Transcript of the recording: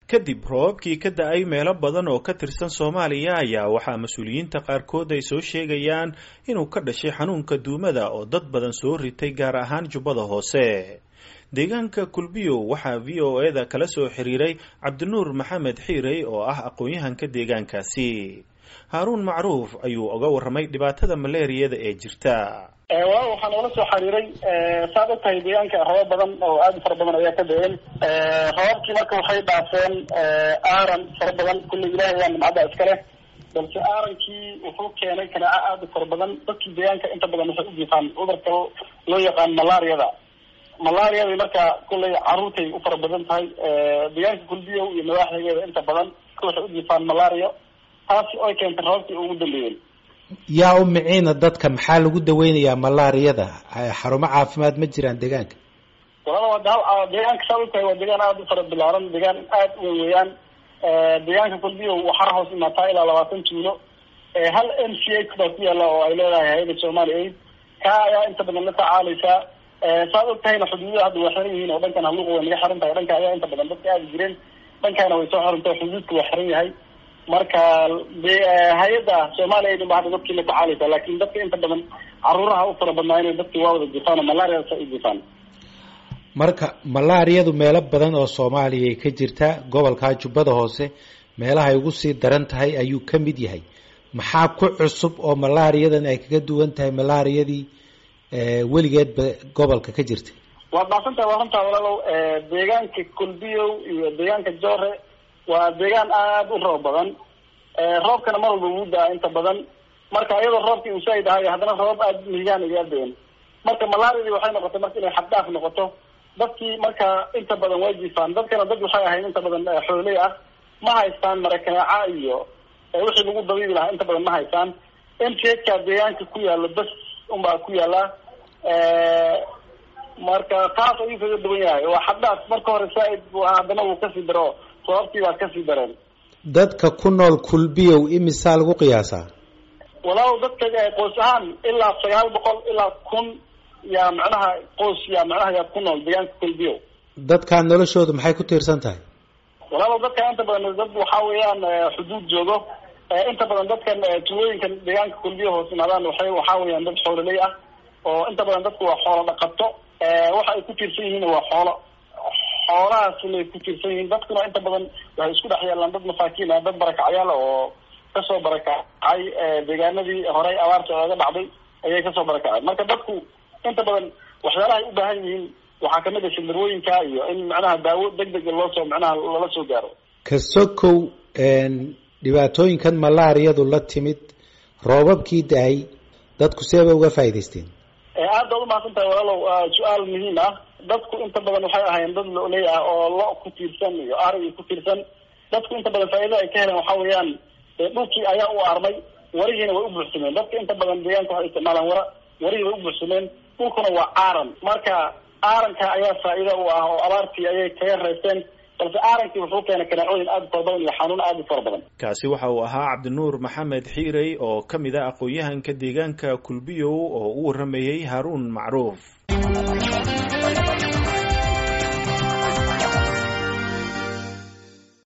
kadib roobabkii ka da-ay meelo badan oo ka tirsan soomaaliya ayaa waxaa mas-uuliyiinta qaarkood ay soo sheegayaan inuu ka dhashay xanuunka duumada oo dad badan soo ritay gaar ahaan jubbada hoose deegaanka kulbiyow waxaa v o e da kala soo xiriiray cabdinuur maxamed xiirey oo ah aqoon-yahanka deegaankaasi haaruun macruuf ayuu oga warramay dhibaatada maleeriyada ee jirta wa waxaan ula soo xiriiray saad og tahay deegaanka rabab badan oo aad u fara badan ayaa ka da-een rababkii marka waxay dhaafeen aaran fara badan kulle ilahay waa nimcadda iska leh balse aarankii wuxuu keenay kanaaco aada u fara badan dadkii deegaanka inta badan waxay u jiifaan cudurka loo yaqaan malaariyada malaariyada marka kulley caruurtay u fara badan tahay deegaanka kulbiyow iyo madaaxdegeeda inta badan waxay u jiifaan malaria taasi oy keentay rababkii ugu dambeeyeen yaa u miciina dadka maxaa lagu daweynayaa malaariyada xarumo caafimaad ma jiraan deegaanka walala waa deegaanka saa utahay waa deegaan aada u fara bilaaran deegaan aada u weyn weeyaan deegaanka kulbiyo waxaa hoos imaataa ilaa labaatan tuulo hal m c h baa ku yaala oo ay leedahay hay-ada somali aid kaa ayaa inta badan la tacaaleysaa saad og tahayna xuduudaha hadda waa xiran yihiin oo dhankan haluuqa way naga xiran tahay dhanka ayaa inta badan dadka aadi jireen dhankaana way soo xirantay xuduudka waa xiran yahay marka de hay-adda soomaaliya aydin ba hadda dadkii la tacaaleysa laakin dadka inta badan caruuraha u fara badnaa inay dadkii waa wada jifaan oo malaria sa u jifaan marka malaariyadu meelo badan oo soomaaliya ka jirta gobolka jubbada hoose meelahay ugu sii daran tahay ayuu ka mid yahay maxaa ku cusub oo malaariyadan ay kaga duwan tahay malaariyadii weligeedba gobolka ka jirta waad dhaasantahay waa runtaa walaalow deegaanka kulbiyow iyo deegaanka joore waa deegaan aada u roob badan roobkana mar walba wuu da-a inta badan marka iyadoo roobkii uu saaid ahayo haddana roobab aada mihigaan iga da-een marka malaariadii waxay noqotay marka inay xaddaaf noqoto dadkii marka inta badan way jifaan dadkana dad waxay ahayd inta badan xooley ah ma haystaan marakanaaca iyo wixii lagu dabiibi lahaa inta badan ma haystaan m t h ka deegaanka ku yaalo bas unbaa ku yaala marka taas ayuu kaga duwan yahay waa xaddaaf marka hore saaid haddana wuu kasii daro sababtii baa kasii dareen dadka ku nool kulbiyow imisaa lagu qiyaasaa walaal dadka qoys ahaan ilaa sagaal boqol ilaa kun yaa macnaha qoys yaa macnaha yaa ku nool deegaanka kulbiyow dadkaa noloshooda maxay ku tiirsan tahay walaal dadka inta badan dad waxa weeyaan xuduud joogo inta badan dadkan tuulooyinkan deegaanka kulbiyo hoos imaadaan waxay waxa weeyaan dad xoololey ah oo inta badan dadku waa xoolo dhaqato waxa ay ku tiirsan yihiin waa xoolo xoolahaas lay ku tiirsan yihiin dadkuna inta badan waxay isku dhex yaalaan dad masaakiin ah dad barakacyaal oo kasoo barakacay deegaanadii horey abaarta ooga dhacday ayay kasoo barakaceen marka dadku inta badan waxyaalahay u baahan yihiin waxaa kamid a shimirwooyinka iyo in macnaha daawo deg dega loosoo macnaha lala soo gaaro kasokow dhibaatooyinkan malaariyadu la timid roobabkii da-ay dadku seebay uga faa'idaysteen aad baad umahadsan tahay walaalow su-aal muhiim ah dadku inta badan waxay ahaayeen dad lo-ley ah oo lo ku tiirsan iyo ari ku tiirsan dadku inta badan faa'iida ay ka heleen waxa weeyaan dhulkii ayaa u armay warihiina way u buuxsameen dadka inta badan deegaanka waxay isticmaalaan wara warihii way u buuxsameen dhulkuna waa aaran marka aaranka ayaa faa'iida u ah oo abaartii ayay kaga reebteen balse aarankii wuxuu keenay kanaacooyin aada u fara badan iyo xanuun aada u fara badan kaasi waxa uu ahaa cabdinuur maxamed xiirey oo ka mid ah aqoon-yahanka deegaanka kulbiyow oo u warramayey haaruun macruuf